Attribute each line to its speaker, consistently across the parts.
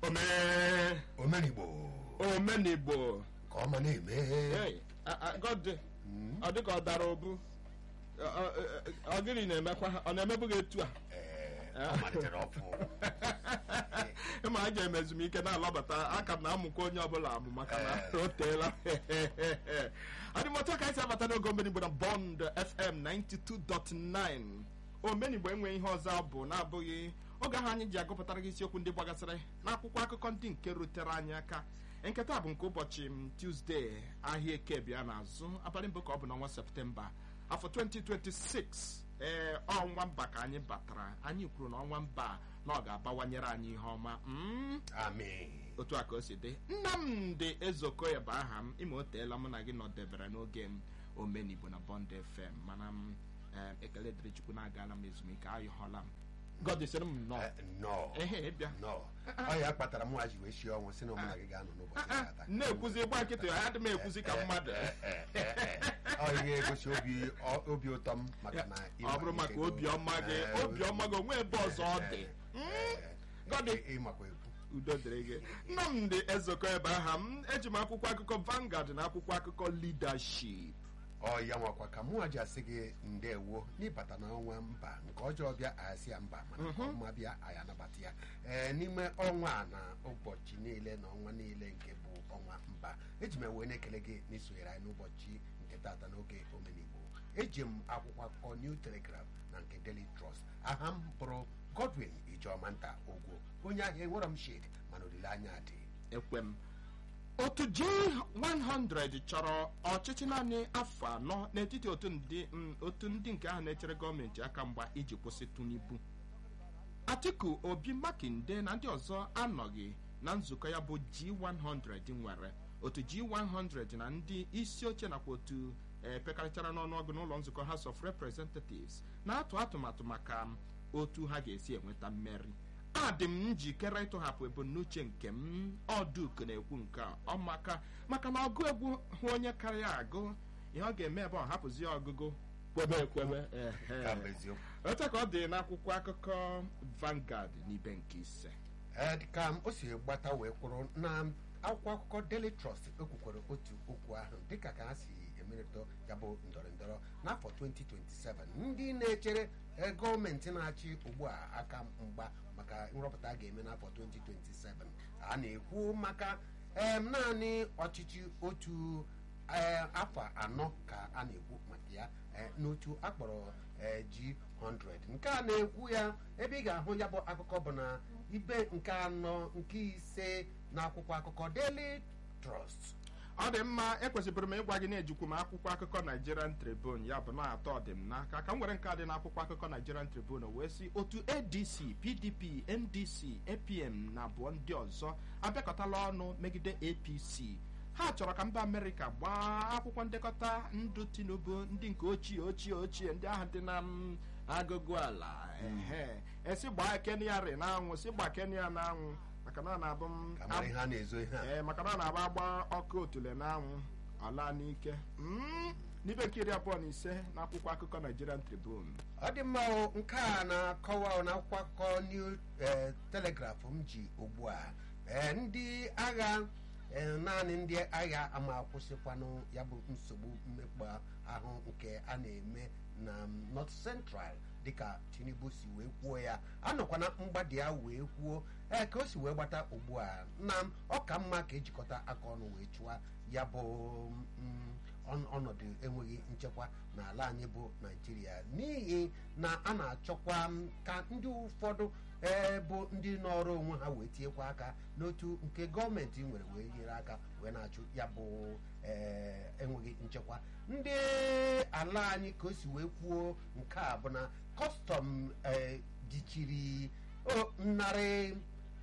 Speaker 1: omee
Speaker 2: omenigbo
Speaker 1: omenigbo
Speaker 2: ka ọma na-eme
Speaker 1: Hey, a- a- God, ọ dịka ọ dara obu Ọ- ọ- ọ gịnị na-emekwa ọ na-emebu gị etu a
Speaker 2: Ee, ọ malitere ọfụ
Speaker 1: ịma a ga-eme ezumike na-alọbata aka m na-amụkwa onye ọbụla amụ maka na
Speaker 2: Ee.
Speaker 1: o teela adịmọtụ ka anyị si abata n'oge omenigbo na bond fm 92.9 omenigbo enweghị ihe ọzọ bụ na-abụghị oge ahụ anyị ji agụpụtara gị isiokwu ndị gbagasịrị n'akwụkwọ akụkọ ndị nke rutere anyị aka nketa bụ nke ụbọchị m tuzdee ahịa eke bịa n'azụ abalị mbụ ka ọ bụ n'ọnwa septemba afọ 2026 ee ọnwa mba ka anyị batara anyị kwuru na ọnwa mba na ọ ga-abawanyere anyị ihe ọma mm,
Speaker 2: amen
Speaker 1: otu a ka o si dị nnamdị ezokoya bụ aha m ime o teela mụ na gị nọdebere n'oge m omenigbo na bond fm mana m eh, ekele dịrị chukwu na-agala m ezumike ayọhọla m gọdịsịrị m nnọọ
Speaker 2: Eh, nnọọ
Speaker 1: ehe ịbịa
Speaker 2: nnọọ ọ ya kpatara mụ ji wee shie ọnwụ si na ọmụna gị ga-anọ n'ụbọchị
Speaker 1: Ah, ah,
Speaker 2: tata
Speaker 1: na-ekwuzi gba nkịtị ya adị m ekwuzi ka mmadụ
Speaker 2: ọ ihe egosi obi ọ- obi ụtọ m maka na ị
Speaker 1: ọ bụrụ maka
Speaker 2: malitegoro.
Speaker 1: obiọma gị
Speaker 2: Eh,
Speaker 1: obiọma gị onwe ebe ọzọ ọ dị
Speaker 2: eh,
Speaker 1: Gọdị.
Speaker 2: ị- ịmakwa ekwu
Speaker 1: udo dịrị gị nnamdị ezokọ ebe aha m eji m akwụkwọ akụkọ Vanguard na akwụkwọ akụkọ leadership
Speaker 2: ọ ya nwakwa ka mụ ji asị gị ndewo n'ịbata n'ọnwa mba nke ọjọọ bịa asị ya mba mana nke ọma bịa anyị anabata ya ee n'ime ọnwa a na ụbọchị niile na ọnwa niile nke bụ ọnwa mba eji m wee na-ekele gị n'isonyere anyị n'ụbọchị nke tata n'oge omenigbo eji m akwụkwọ akụkọ New Telegraph na nke Daily Trust aha m bụrụ Godwin Ijeọma nta ogwo onye ahịa enwere m shade mana olileanya dị
Speaker 1: ekwe m otu G100 chọrọ ọchịchị naanị afọ anọ n'etiti otu ndị mm, otu ndị nke ahụ na-echere gọọmenti aka mgba iji kwụsị Tinubu Atiku Obi Makinde na ndị ọzọ anọghị na nzukọ ya bụ G100 nwere otu G100 na ndị isi oche nakwa otu e pekarịchara n'ọnụọgụ n'ụlọ nzukọ House of Representatives na-atụ atụmatụ maka otu ha ga-esi enweta mmeri adị m njikere ịtụghapụ ebumnuche nke m ọdụk na-ekwu nke a ọ maka maka na ọgụ egwu hụ onye karịa agụ ihe ọ ga-eme ebe ọ hapụzi ya ọgụgụ kwebe ekwebe ehe.
Speaker 2: Ya bụ eziokwu
Speaker 1: otu ka ọ dị n'akwụkwọ akụkọ Vanguard n'ibe nke ise
Speaker 2: Ee, ka m o si gbata wee kwụrụ na akwụkwọ akụkọ Daily Trust ekwukwere otu okwu ahụ dịka ka ha si emerịta ya bụ ndọrọ ndọrọ n'afọ 2027 ndị na-echere eh, gọọmenti na-achị ugbu a aka mgba maka nrọpụta a ga-eme n'afọ 2027 a na-ekwu maka em, naanị ọchịchị otu eh, afọ anọ ka a na-ekwu maka ya eh, n'otu akpọrọ eh, G100 nke a na-ekwu ya ebe ị ga-ahụ ya bụ akụkọ bụ na ibe nke anọ nke ise na akwụkwọ akụkọ Daily Trust
Speaker 1: ọ dị mma ekwesịrị m ịgwa gị na-ejikwu m akwụkwọ akụkọ Nigerian Tribune ya bụ na atọ dị m n'aka ka m nwere nke a dị n'akwụkwọ akụkọ Nigerian Tribune wee sị otu ADC PDP NDC APM na abụọ ndị ọzọ abịakọtala ọnụ megide APC ha chọrọ ka mba Amerịka gbaa akwụkwọ ndekọta ndụ Tinubu ndị nke ochie ochie ochie ndị ahụ dị na m agụgụ ala ehe esi gbaa Kenya rị n'anwụ si gbaa Kenya n'anwụ maka na ọ na-abụ m
Speaker 2: ka mara ihe a na-ezo ihe a
Speaker 1: ee maka na ọ na-agba agba ọkụ otule n'anwụ ala n'ike Mm, n'ibe nke iri abụọ na ise n'akwụkwọ akụkọ Nigerian Tribune
Speaker 2: ọ dị mma o, nke a na-akọwa na akwụkwọ akụkọ New eh, Telegraph m ji ugbu a Eh, ndị agha eh, naanị ndị agha ama akwụsịkwanụ ya bụ nsogbu mmekpa ahụ nke a na-eme na mm, North Central dịka Tinubu si wee kwuo ya anọkwana mgbada ya wee kwuo ee ka o si wee gbata ugbu a na ọ ka mma ka ejikọta aka ọnụ wee chụwa ya bụ mm, ọnụ- ọnọdụ enweghị nchekwa n'ala anyị bụ naijiria n'ihi na a na-achọkwa m ka ndị ụfọdụ ee bụ ndị nọrọ onwe ha wee tinyekwa aka n'otu nke gọọmenti nwere wee nyere aka wee na-achụ ya bụ ee enweghị nchekwa ndị ala anyị ka o si wee kwuo nke a bụ na kọstọm ee jichiri o, narị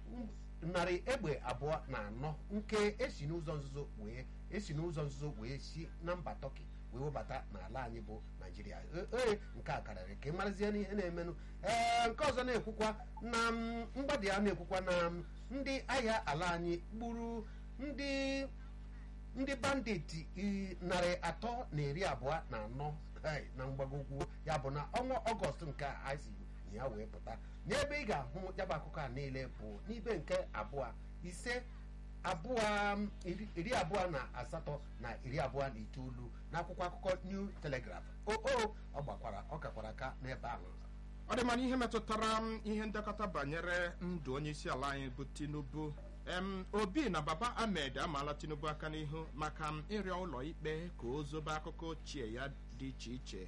Speaker 2: narị egbe abụọ na anọ nke esi n'ụzọ nzuzo wee esi n'ụzọ nzuzo wee si na mba tọki wee webata n'ala anyị bụ naijiria E- ee nke a karịrị ka ị marazie n'ihe na-emenụ ee nke ọzọ na-ekwukwa na m, mgbada ya na-ekwukwa na m, ndị agha ala anyị gburu ndị ndị banditi i- narị atọ na iri abụọ na anọ hai, na mgbagogwu ya bụ na ọnwa ọgọst nke a anyị si na ya wee pụta n'ebe ị ga-ahụ ya bụ akụkọ a niile bụ n'ibe nke abụọ ise abụọ iri iri abụọ na asatọ na iri abụọ na itoolu n'akwụkwọ akụkọ new telegraph o o ọ gbakwara ọ kakwara aka n'ebe ahụ
Speaker 1: ọ dị mana ihe metụtara m ihe ndekọta banyere ndụ onye isi ala anyị bụ tinubu em obi na baba ahmed amaala tinubu aka n'ihu maka m ịrịọ ụlọ ikpe ka o zobe akụkọ ochie ya dị iche iche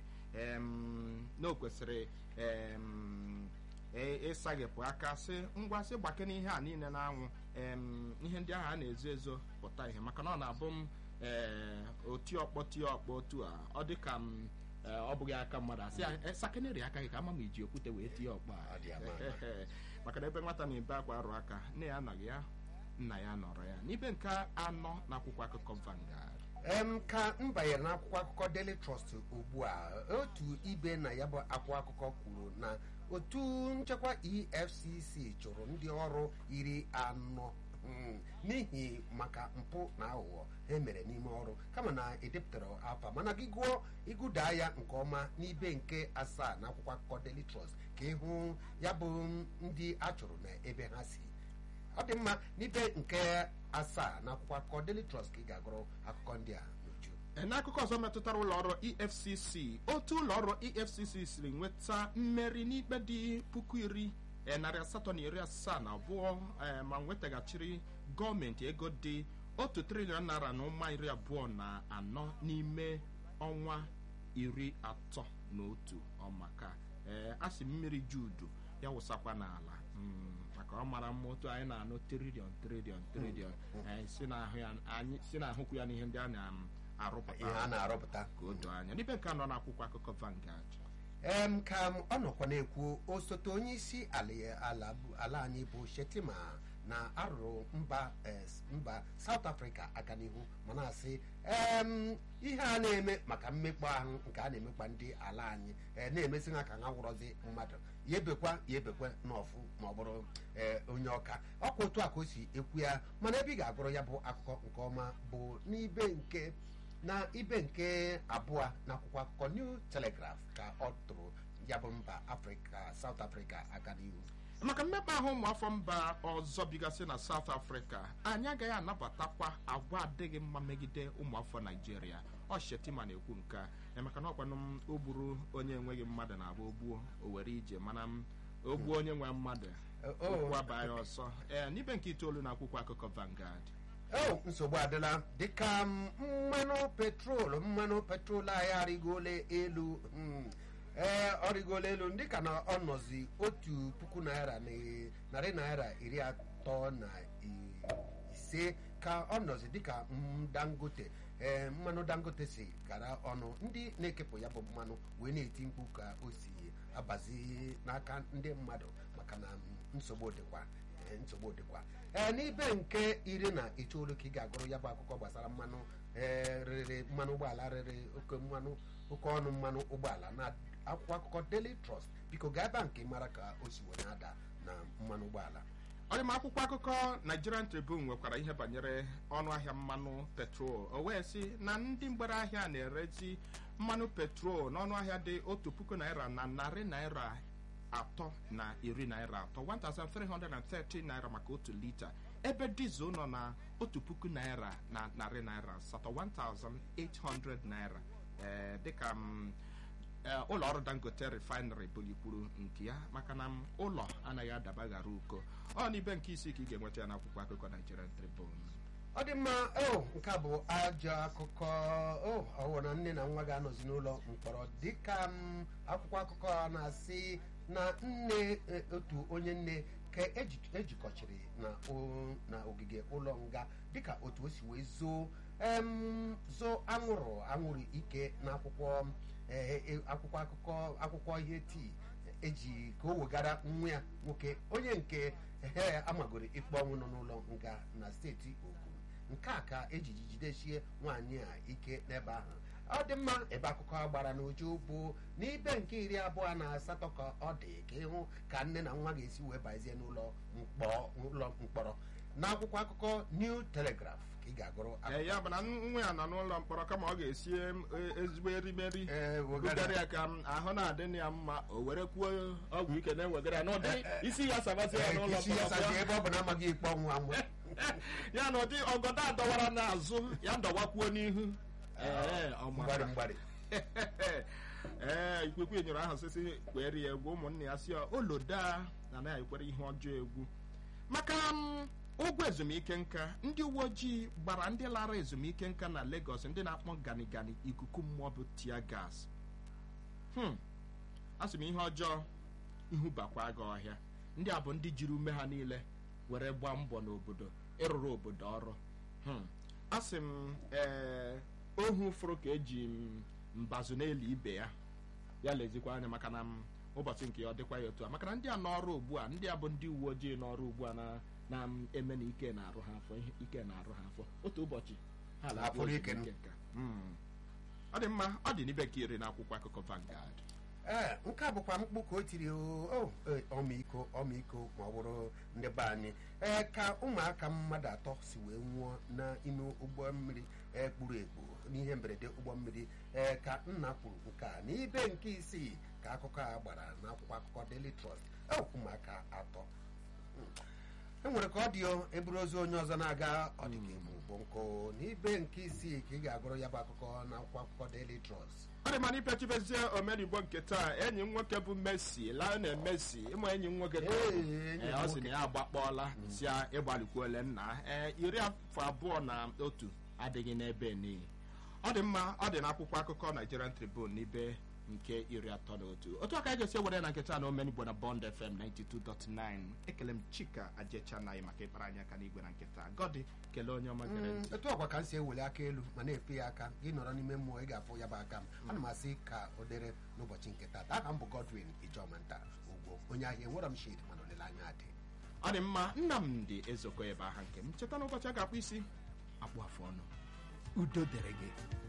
Speaker 1: em na o kwesịrị em e- ịsaghepụ aka sị ngwa sị gbake n'ihe a niile na-anwụ em ihe ndị ahụ a na-ezo ezo pụta ihe maka na ọ na-abụ m ee oti ọkpọ tie ọkpọ otu a ọ dị ka m ee, ọ bụghị aka mmadụ asị ya "Eh, sakeneri aka gị ka ama m iji okwute wee tie ọkpọ a
Speaker 2: Ọ dị ama ama.
Speaker 1: maka na ebe nwata na-ebe akwa arụ aka nne ya anọghị ya nna ya nọrọ ya n'ibe nke anọ n'akwụkwọ akụkọ Vanguard
Speaker 2: em ka m banyere n'akwụkwọ akụkọ Daily Trust ugbu a otu ibe na ya bụ akwụkwọ akụkọ kwuru na otu nchekwa EFCC chụrụ ndị ọrụ iri anọ mm, n'ihi maka mpụ na aghụghọ ha mere n'ime ọrụ kama na edepụtara afa mana gị gụọ ịgụdaa ya nke ọma n'ibe nke asaa na akwụkwọ akụkọ Daily Trust ka ịhụ ya bụ ndị a chụrụ na ebe ha si ọ dị mma n'ibe nke asaa na akwụkwọ akụkọ Daily Trust ka ị ga-agụrụ akụkọ ndị a n'uju
Speaker 1: Ee, n'akụkọ ọzọ metụtara ụlọọrụ efcc otu ụlọọrụ efcc siri nweta mmeri n'ikpe dị puku iri ee, narị asatọ na iri asaa na abụọ ee, ma nwetaghachiri gọọmenti ego dị otu triliọn naira na ụma iri abụọ na anọ n'ime ọnwa iri atọ na otu ọmaka ee a sị mmiri judu ya wụsakwa n'ala Mm, maka ọ mara mma otu anyị na-anụ triliọn triliọn triliọn ee, si n'ahụ ya anyị si n'ahụkwu ya n'ihe ndị a na-arụpụta
Speaker 2: ihe a na-arụpụta
Speaker 1: ka o doo anya n'ibe nke anọ n'akwụkwọ akụkọ Vanguard
Speaker 2: em ka m ọ nọkwa na-ekwu osote onye isi ala ala bụ- ala anyị bụ Shetima na arụrụ mba eh, mba South Africa aka n'ihu ma na-asị em ihe a na-eme maka mmekpa ahụ nke a na-emekpa ndị ala anyị eh, na-emesi ha ka ha wụrọzi mmadụ ya ebekwa ya ebekwe n'ọfụ ma ọ bụrụ eh, onye ọka ọkwa otu a ka o si ekwu ya mana ebe ị ga-agụrụ ya bụ akụkọ nke ọma bụ n'ibe nke na ibe nke abụọ n'akwụkwọ akụkọ New Telegraph ka ọ tụrụ ya bụ mba afrịka South Africa aka n'ihu
Speaker 1: maka mmekpa ahụ ụmụafọ mba ọzọ bigasị na South Africa anyị agaghị anabatakwa agwa adịghị mma megide ụmụafọ Naijiria ọ Shetima na-ekwu nke a ee, maka na ọkwanụ m o gburu onye enweghị mmadụ na-agba ogbuo o were ije mana m o gbuo onye nwe mmadụ
Speaker 2: o-
Speaker 1: okwu abaa ya ọsọ ee n'ibe nke itoolu na akwụkwọ akụkọ Vanguard
Speaker 2: o nsogbu adịla dịka m- mmanụ petrol mmanụ petrol anyị arịgola elu mm, ee ọ rịgola elu dịka na ọ nọzi otu puku naira na narị naira iri atọ na i- ise ka ọ nọzi dịka mm, dangote ee mmanụ dangote si gara ọnụ ndị na-ekepụ ya bụ mmanụ wee na-eti mkpu ka o si abazi n'aka ndị mmadụ maka na mm, nsogbu dịkwa ee, nsogbu dịkwa ee n'ibe nke iri na itoolu ka ị ga-agụrụ ya bụ akụkọ gbasara mmanụ ee rịrị mmanụ ụgbọala rịrị oke mmanụ oke ọnụ mmanụ ụgbọala na akwụkwọ akụkọ Daily Trust biko gaa ebe a nke mara ka o si wee na-ada na mmanụ ụgbọala
Speaker 1: ọ dị m akwụkwọ akụkọ Nigerian Tribune nwekwara ihe banyere ọnụ ahịa mmanụ petrol o wee sị na ndị mgbere ahịa na-erezi mmanụ petrol n'ọnụ ahịa dị otu puku naira na narị naira atọ na iri naira atọ 1330 naira maka otu lita ebe dizel nọ na otu puku naira na narị naira asatọ 1800 naira ee dịka m ee, ụlọ ọrụ dangote refinery bulikwuru nke ya maka na m ụlọ anaghị adaba ghara uko ọ n'ibe nke isii ka ị ga-enweta ya n'akwụkwọ akụkọ Nigerian Tribune
Speaker 2: ọ dị mma o nke a bụ ajọ akụkọ o ọwụ na nne na nwa ga-anọzi n'ụlọ mkpọrọ dịka m akwụkwọ akụkọ a na-asị na nne e, otu onye nne ka eji- ejikọchiri na o- na ogige ụlọ nga dịka otu o si wee zoo em, zoo anwụrụ anwụrụ ike na akwụkwọ e, e, akwụkwọ akụkọ akwụkwọ ihe tii eji ka o wegara nwa ya nwoke onye nke ehe amagoro ikpe ọnwụ nọ n'ụlọ nga na steeti Ogun nke a ka ejiji jidesie nwaanyị a ike n'ebe ahụ ọ dị mma ebe akụkọ a gbara n'uju bụ n'ibe nke iri abụọ na asatọ ka ọ dị ka ịhụ ka nne na nwa ga-esi wee bazie n'ụlọ mkpọ- ụlọ mkpọrọ n'akwụkwọ akụkọ New Telegraph ka ị ga-agụrụ akụkọ
Speaker 1: ee ya bụ na nwa ya nọ n'ụlọ mkpọrọ kama ọ ga-esi em- e- ezigbo erimeri
Speaker 2: Ee, wegara.
Speaker 1: bugara ya ka m ahụ na-adị ya mma o were kwuo ọgwụ ike na-ewegara ya n'ụdị isi ya sabasị ya
Speaker 2: Ee,
Speaker 1: n'ụlọ
Speaker 2: isi ya
Speaker 1: mkpọrọ
Speaker 2: sazi
Speaker 1: bịa.
Speaker 2: ebe ọ bụ na amaghị ikpe ọnwụ anwụ
Speaker 1: ya na ụdị ọgọdọ adọwara n'azụ ya ndọwakwuo n'ihu ee ọ
Speaker 2: mgbarị
Speaker 1: mara
Speaker 2: mgbarị
Speaker 1: ee ikwekwe nyere ahụ sisi kwere ya egwu ụmụnne ya si ya oloda na anaghị ekwere ihe ọjọọ egwu maka m, ụgwọ ezumike nka ndị uwe ojii gbara ndị lara ezumike nka na Lagos ndị na-akpọ gani gani ikuku mmụọ bụ tia gas hmm. a sị m ihe ọjọọ ihu bakwa gị ọhịa ndị a bụ ndị jiri ume ha niile were gbaa mbọ n'obodo ịrụrụ obodo ọrụ hmm. a sị m ee ohu fụrụ ka eji m mbazụ n'elu ibe ya ya lezikwa anya maka na m ụbọchị nke ya ọ dịkwa ya otu a maka na ndị a n'ọrụ ugbu a ndị a bụ ndị uwe ojii n'ọrụ ugbu a na na m eme na ike na-arụ ha afọ ihe ike na-arụ ha afọ otu ụbọchị ha
Speaker 2: Ha
Speaker 1: na-abụ
Speaker 2: fụrụ ike
Speaker 1: ezumike nka. Hmm. ọ dị mma ọ dị n'ibe ka iri n'akwụkwọ akụkọ Vanguard
Speaker 2: ee nke a bụkwa mkpu ka o tiri o o, ee, ọmịiko ọmịiko ma ọ bụrụ ndị be anyị ee ka ụmụaka mmadụ atọ si wee nwụọ n'ime ụgbọ mmiri ee, kpuru ekpu n'ihe mberede ụgbọ mmiri ee ka nna kwuru nke a n'ibe nke isii ka akụkọ a gbara n'akwụkwọ akụkọ Daily Trust ee, ụmụaka atọ e nwere ka ọ dị o eburu ozu onye ọzọ na-aga ọdịka emu bụ nkụ n'ibe nke isii ka ị ga-agụrụ ya bụ akụkọ n'akwụkwọ akụkọ Daily Trust
Speaker 1: ọ dị mana ipechibezie omenigbo nke taa enyi m nwoke bụ Messi Lionel Messi ịmụ enyi m nwoke ka ọ bụ.
Speaker 2: Ee, enyi m
Speaker 1: Ee, ọ sị
Speaker 2: nwoke.
Speaker 1: na ya agbakpọọla si ya ịgbalikwuole nna ee iri afọ abụọ na otu adịghị n'ebe niile ọ dị mma ọ dị n'akwụkwọ akụkọ Nigerian Tribune n'ibe nke iri atọ na otu otu aka anyị ga-esi ewere na nketa na omenigbo na Bond FM 92.9 ekele m Chika Ajecha na maka ịkpara anyị aka n'igwe na nketa gọdị kelee onye ọma gere
Speaker 2: Mm,
Speaker 1: ntị
Speaker 2: etu ọkwa ka m si eweli aka elu ma na-efe ya aka gị nọrọ n'ime mmụọ ị ga-afụ ya bụ aka m ana m asị ka o dere n'ụbọchị nke taa aha m bụ Godwin Ijomanta ugbo onye ahịa enwere m shid mana olileanya dị
Speaker 1: ọ dị mma Nnamdị Ezoko ebe aha nke m cheta n'ụbọchị a ga-akpụ isi akpụ afụ ọnụ udo dere gị